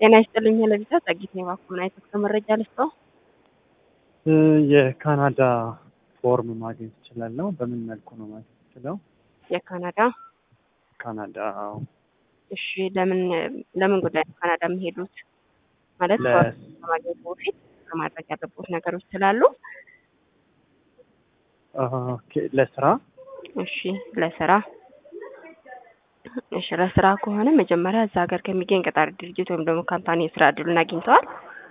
ጤና ይስጥልኝ ለቪዛ ጸጊት ነው ባኩና የትክክል መረጃ ልስጠው። የካናዳ ፎርም ማግኘት እችላለሁ? በምን መልኩ ነው ማግኘት እችለው? የካናዳ ካናዳ አዎ። እሺ፣ ለምን ለምን ጉዳይ ነው ካናዳ የሚሄዱት? ማለት ለ- ፎርም ከማግኘት በፊት ከማድረግ ያለበት ነገሮች ስላሉ። ኦኬ፣ ለስራ እሺ፣ ለስራ እሺ፣ ለስራ ከሆነ መጀመሪያ እዛ ሀገር ከሚገኝ ቀጣሪ ድርጅት ወይም ደግሞ ካምፓኒ የስራ እድሉን አግኝተዋል?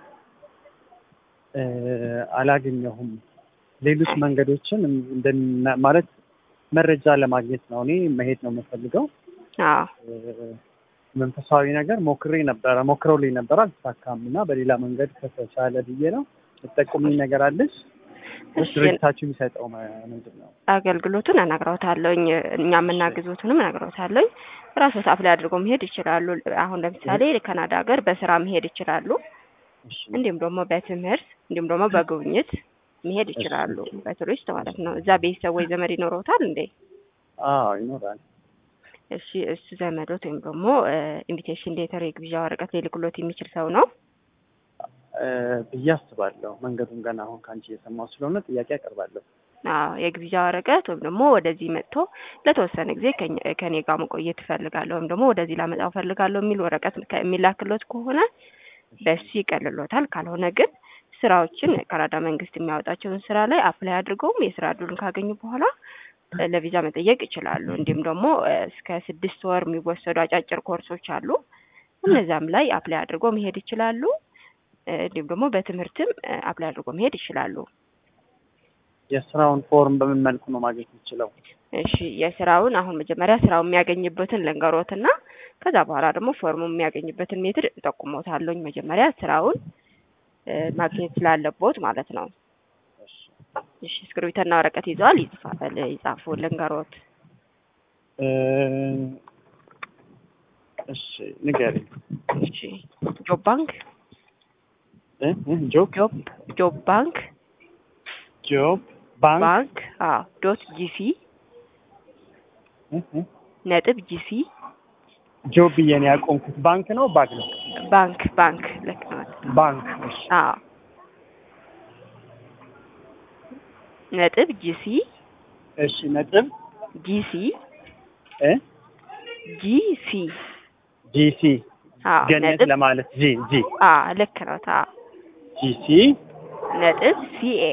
እ፣ አላገኘሁም። ሌሎች መንገዶችን እንደና- ማለት መረጃ ለማግኘት ነው። እኔ መሄድ ነው የምፈልገው። አዎ እ፣ መንፈሳዊ ነገር ሞክሬ ነበረ ሞክረውልኝ ነበር፣ አልተሳካም እና በሌላ መንገድ ከተቻለ ብዬ ነው። የምጠቁምኝ ነገር አለች? እሺ፣ ድርጅታችሁ የሚሰጠው መ- ምንድን ነው? አገልግሎቱን እነግረውታለሁኝ እኛ የምናግዙትንም እነግረውታለሁኝ። ራስዎት አፕላይ አድርገው መሄድ ይችላሉ። አሁን ለምሳሌ ካናዳ ሀገር በስራ መሄድ ይችላሉ። እሺ፣ እንዲሁም ደግሞ በትምህርት እንዲሁም ደግሞ በጉብኝት መሄድ ይችላሉ። በቱሪስት ማለት ነው። እዛ ቤተሰብ ወይ ዘመድ ይኖረውታል እንዴ? አዎ ይኖራል። እሺ እሱ ዘመዶት ወይም ደግሞ ኢንቪቴሽን ሌተር የግብዣ ወረቀት ሊልክሎት የሚችል ሰው ነው። እ፣ ብዬ አስባለሁ። መንገዱን ገና አሁን ከአንቺ እየሰማሁ ስለሆነ ጥያቄ አቀርባለሁ። አዎ የግብዣ ወረቀት ወይም ደግሞ ወደዚህ መጥቶ ለተወሰነ ጊዜ ከኛ- ከኔ ጋር መቆየት እፈልጋለሁ ወይም ደግሞ ወደዚህ ላመጣው እፈልጋለሁ የሚል ወረቀት ከ- የሚላክሎት ከሆነ በሱ ይቀልሎታል። ካልሆነ ግን ስራዎችን ካናዳ መንግስት የሚያወጣቸውን ስራ ላይ አፕላይ አድርገውም የስራ እድሉን ካገኙ በኋላ እ፣ ለቪዛ መጠየቅ ይችላሉ። እንዲሁም ደግሞ እ፣ እስከ ስድስት ወር የሚወሰዱ አጫጭር ኮርሶች አሉ። እነዛም ላይ አፕላይ አድርገው መሄድ ይችላሉ። እ፣ እንዲሁም ደግሞ በትምህርትም እ፣ አፕላይ አድርገው መሄድ ይችላሉ። የስራውን ፎርም በምን መልኩ ነው ማግኘት የምችለው? እሺ የስራውን አሁን መጀመሪያ ስራው የሚያገኝበትን ልንገሮትና ከዛ በኋላ ደግሞ ፎርሙ የሚያገኝበትን ሜትድ እጠቁሞታለሁኝ። መጀመሪያ ስራውን እ፣ ማግኘት ስላለቦት ማለት ነው። እሺ፣ እሺ እስክሪብቶና ወረቀት ይዘዋል? ይጽፋል ይጻፉ ልንገሮት። እ፣ እሺ ንገሪኝ። እሺ ጆብ ባንክ እ፣ እ፣ ጆብ ጆብ ጆብ ባንክ ጆብ ባንክ ባንክ አዎ ዶት ጂሲ እ፣ እ፣ ነጥብ ጂሲ ጆብ ብዬ ነው ያቆምኩት። ባንክ ነው ባግ ነው? ባንክ ባንክ ልክ ነው። ባንክ እሺ፣ አዎ ነጥብ ጂሲ እሺ ነጥብ ጂሲ እ ጂሲ ጂሲ አዎ ገነት ነጥብ ለማለት ጂ ጂ አዎ ልክ ነው። ታ ጂሲ ነጥብ ሲኤ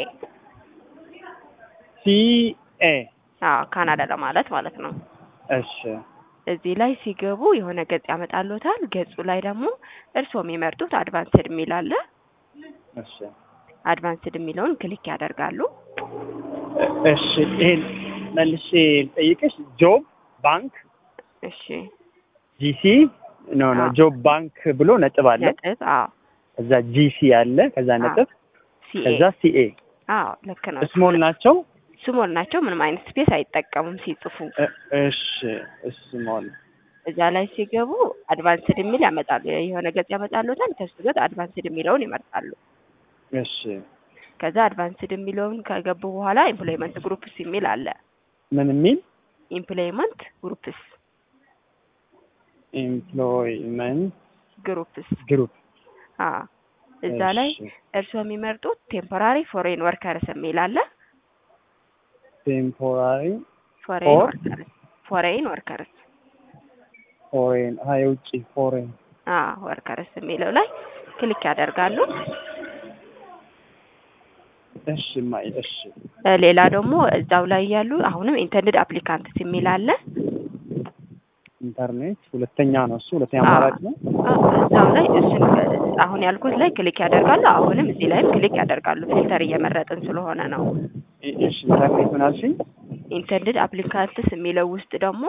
ሲ ኤ አዎ ካናዳ ለማለት ማለት ነው። እሺ እዚህ ላይ ሲገቡ የሆነ ገጽ ያመጣልዎታል። ገጹ ላይ ደግሞ እርስዎ የሚመርጡት አድቫንስድ የሚል አለ። እሺ አድቫንስድ የሚለውን ክሊክ ያደርጋሉ። እሺ ይሄን መልሼ ልጠይቅሽ። ጆብ ባንክ እሺ ጂሲ ኖ ኖ አዎ። ጆብ ባንክ ብሎ ነጥብ አለ። ነጥብ አዎ ከዛ ጂሲ አለ። ከዛ ነጥብ ሲኤ ከዛ ሲኤ አዎ ልክ ነው። ስሞል ናቸው። ስሞል ናቸው። ምንም አይነት ስፔስ አይጠቀሙም ሲጽፉ። እ- እሺ ስሞል እዛ ላይ ሲገቡ አድቫንስድ የሚል ያመጣሉ። የሆነ ገጽ ያመጣልዎታል። ከሱ ገጽ አድቫንስድ የሚለውን ይመርጣሉ። እሺ ከዛ አድቫንስድ የሚለውን ከገቡ በኋላ ኢምፕሎይመንት ግሩፕስ የሚል አለ። ምን የሚል ኢምፕሎይመንት ግሩፕስ ኤምፕሎይመንት ግሩፕስ ግሩፕ አ እዛ ላይ እርስዎ የሚመርጡት ቴምፖራሪ ፎሬን ወርከርስ የሚል አለ። ቴምፖራሪ ፎሬን ፎር? ወርከርስ ፎሬን ወርከርስ ፎሬን አ የውጭ ፎሬን አ ወርከርስ የሚለው ላይ ክሊክ ያደርጋሉ። እሺ ማይ እሺ እ ሌላ ደግሞ እዛው ላይ ያሉ አሁንም ኢንተንድድ አፕሊካንትስ የሚል አለ። ኢንተርኔት ሁለተኛ ነው እሱ ሁለተኛ አዎ። አማራጭ ነው። አ እዛው ላይ እሱን አሁን ያልኩት ላይ ክሊክ ያደርጋሉ። አሁንም እዚህ ላይም ክሊክ ያደርጋሉ። ፊልተር እየመረጥን ስለሆነ ነው። እ- እሺ ኢንተርኔት ምን አልሽኝ? ኢንተንድድ አፕሊካንትስ የሚለው ውስጥ ደግሞ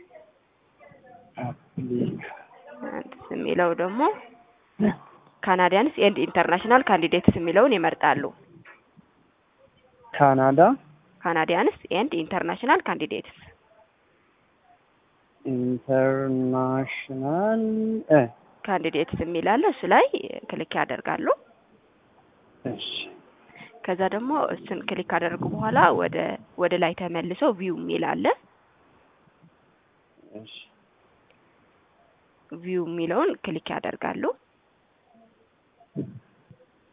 አፕሊካንትስ የሚለው ደግሞ ካናዲያንስ ኤንድ ኢንተርናሽናል ካንዲዴትስ የሚለውን ይመርጣሉ። ካናዳ ካናዲያንስ ኤንድ ኢንተርናሽናል ካንዲዴትስ ኢንተርናሽናል እ ካንዲዴትስ የሚል አለ። እሱ ላይ ክሊክ ያደርጋሉ። እሺ ከዛ ደግሞ እሱን ክሊክ ካደረጉ በኋላ ወደ ወደ ላይ ተመልሰው ቪው የሚል አለ። እሺ ቪው የሚለውን ክሊክ ያደርጋሉ።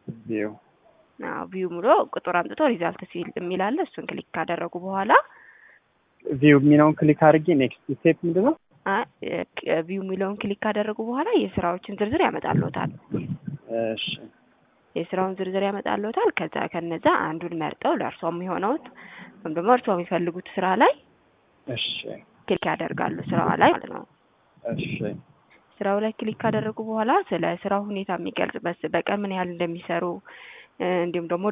ቪው ቪው ብሎ ቁጥር አምጥቶ ሪዛልት ሲል የሚል አለ። እሱን ክሊክ ካደረጉ በኋላ ቪው የሚለውን ክሊክ አድርጌ ኔክስት ስቴፕ ምንድን ነው? ቪው የሚለውን ክሊክ ካደረጉ በኋላ የስራዎችን ዝርዝር ያመጣልዎታል። እሺ የስራውን ዝርዝር ያመጣልዎታል። ከዛ ከነዛ አንዱን መርጠው ለእርሶ የሚሆነውት ወይም ደግሞ እርሶ የሚፈልጉት ስራ ላይ እሺ ክሊክ ያደርጋሉ። ስራዋ ላይ ማለት ነው። እሺ ስራው ላይ ክሊክ ካደረጉ በኋላ ስለ ስራው ሁኔታ የሚገልጽ በስ- በቀን ምን ያህል እንደሚሰሩ እንዲሁም ደግሞ